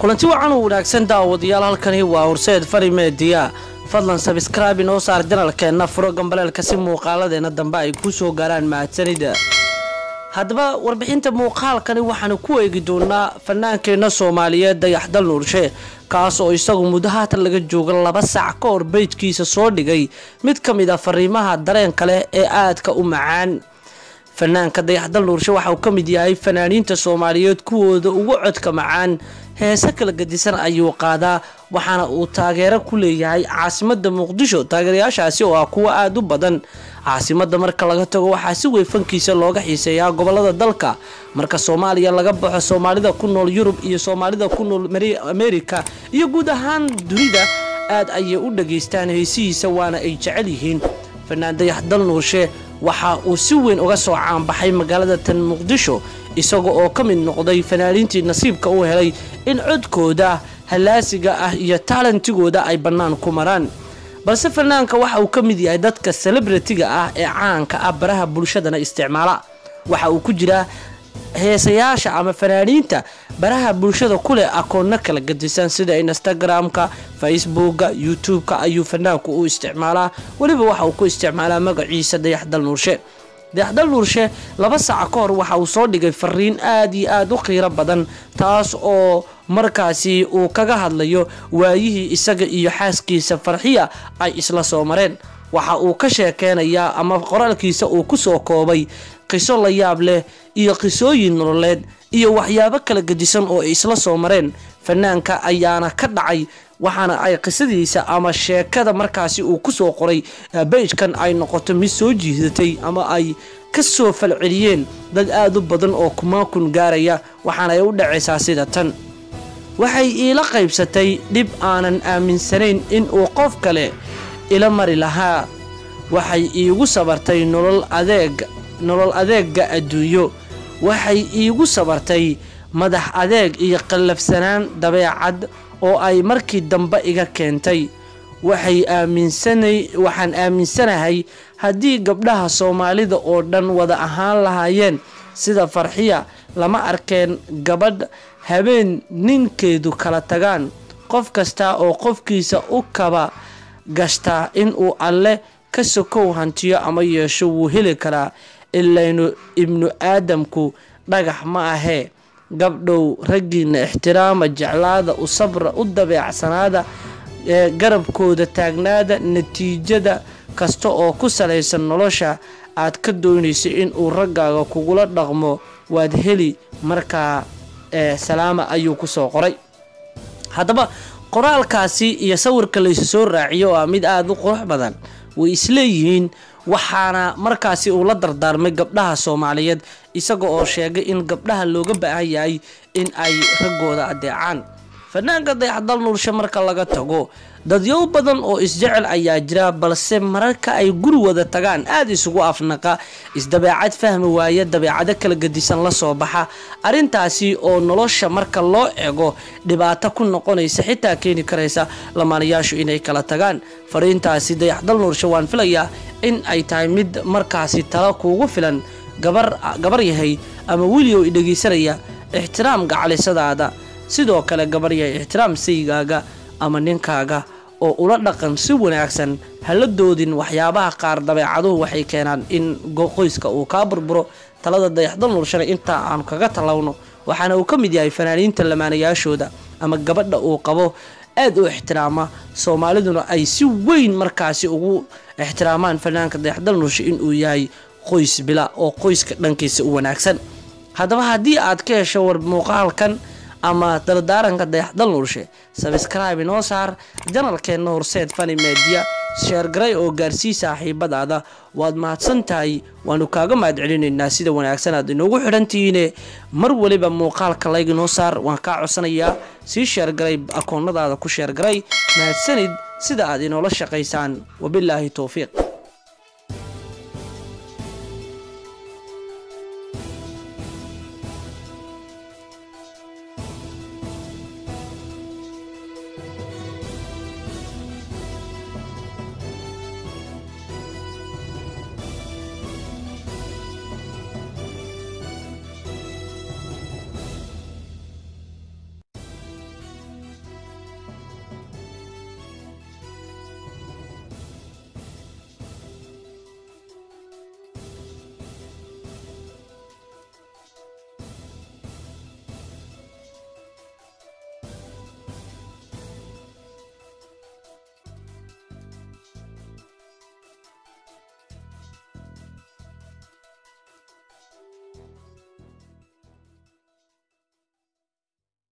kulanti wacan u wanaagsan daawadayaal halkani waa horseed fari meediya fadlan sabskraibe inoo saar janalkeenna furo gambaleelka si muuqaaladeena dambe ay ku soo gaaraan mahadsanida haddaba warbixinta muuqaalkani waxaanu ku eegi doonaa fanaankeenna soomaaliyeed dayaxdal nuurshe kaas oo isagu muddo haatan laga jooga laba sac ka hor beydkiisa soo dhigay mid ka mid a fariimaha dareenka leh ee aadka u macaan fanaanka dayaxdal nuurshe waxa uu ka mid yahay fanaaniinta soomaaliyeed kuwooda ugu codka macaan heese kala gadisan ayuu qaadaa waxaana uu taageero ku leeyahay caasimada muqdisho taageerayaashaasi oo ah kuwo aada u badan caasimada marka laga tago waxaa si weyn fankiisa looga xiiseeyaa gobolada dalka marka soomaaliya laga baxo soomaalida ku nool yurub iyo soomaalida ku nool amerika iyo guud ahaan dunida aad ayay u dhageystaan heesihiisa waana ay jecel yihiin fanaan dayaxdal nuurshe waxa uu si weyn uga soo caanbaxay magaalada tan muqdisho isaga oo ka mid noqday fanaaniintii nasiibka u helay in codkooda halaasiga ah iyo taalantigooda ay bannaan ku maraan balse fanaanka waxa uu ka mid yahay dadka celebritiga ah ee caanka ah baraha bulshadana isticmaala waxa uu ku jiraa heesayaasha ama fanaaniinta baraha bulshada ku leh akoonno kala gadisan sida instagram-ka facebooka youtube-ka ayuu fanaanku u isticmaalaa weliba waxa uu ku isticmaalaa magaciisa dayaxdal nuurshe dayaxdal nuurshe laba saaca ka hor waxa uu soo dhigay fariin aada iyo aada u qiiro badan taas oo markaasi uu kaga hadlayo waayihii isaga iyo xaaskiisa farxiya ay isla soo mareen waxa uu ka sheekeynayaa ama qoraalkiisa uu ku soo koobay qiso la yaab leh iyo qisooyin nololeed iyo waxyaabo kala gedisan oo ay isla soo mareen fanaanka ayaana ka dhacay waxaana ay qisadiisa ama sheekada markaasi uu ku soo qoray beijkan ay noqoto mid soo jiidatay ama ay ka soo falceliyeen dad aada u badan oo kumaakun gaaraya waxaana ay u dhacaysaa sida tan waxay iila qaybsatay dhib aanan aaminsanayn in uu qof kale ila mari lahaa waxay iigu sabartay nolol adeeg nolol adeegga adduunyo waxay iigu sabartay madax adeeg iyo qallafsanaan dabeecad oo ay markii dambe iga keentay waxay aaminsanay waxaan aaminsanahay haddii gabdhaha soomaalida oo dhan wada ahaan lahaayeen sida farxiya lama arkeen gabadh habeen ninkeedu kala tagaan qof kasta oo qofkiisa u kaba gashtaa inuu alle ka sokow hantiyo ama yeesho wuu heli karaa ilaynu ibnu aadamku dhagax ma ahee gabdhow raggiina ixtiraama jeclaada u sabra u dabeecsanaada ee garabkooda taagnaada natiijada kasta oo ku salaysan nolosha aad ka doonaysa inuu raggaaga kugula dhaqmo waad heli markaa ee salaama ayuu kusoo qoray haddaba qoraalkaasi iyo sawirka laysu soo raaciyo oo ah mid aada u qurux badan way isleeyihiin waxaana markaasi uu la dardaarmay gabdhaha soomaaliyeed isaga oo sheegay in gabdhaha looga baahan yahay in ay raggooda adeecaan fanaanka dayaxdal nuurshe marka laga tago dadyow badan oo isjecel ayaa jira balse mararka ay guri wada tagaan aada isugu afnaqa isdabeecad fahmi waaya dabeecado kala gadisan la soo baxa arrintaasi oo nolosha marka loo ego dhibaato ku noqonaysa xitaa keeni karaysa lamaanayaashu inay kala tagaan fariintaasi dayaxdal nuurshe waan filayaa in ay tahay mid markaasi talo kuugu filan gabar yahay ama weligow idhegeysanaya ixtiraam gacalisadaada sidoo kale gabar yahay ixtiraam saygaaga ama ninkaaga oo ula dhaqan si wanaagsan hala doodin waxyaabaha qaar dabeecaduhu waxay keenaan in qoyska uu kaa burburo talada dayaxdal nuurshana intaa aanu kaga talowno waxaana uu ka mid yahay fanaaniinta lamaanayaashooda ama gabadha uu qabo aada u ixtiraama soomaaliduna ay si weyn markaasi ugu ixtiraamaan fanaanka dayaxdal nuurshe inuu yahay qoys bila oo qoyska dhankiisa u wanaagsan haddaba haddii aad ka hesho war muuqaalkan ama dardaaranka dayaxdal nuurshe sabskraibe inoo saar janalkeenna horseed fani meediya sheergaray oo gaarsii saaxiibadaada waad mahadsan tahay waanu kaaga mahad celinaynaa sida wanaagsan aad inoogu xidhantihiine mar weliba muuqaalka layg inoo saar waan kaa codsanayaa sii sheergaray akoonnadaada ku sheergaray mahadsanid sida aad inoola shaqaysaan wabilaahi towfiiq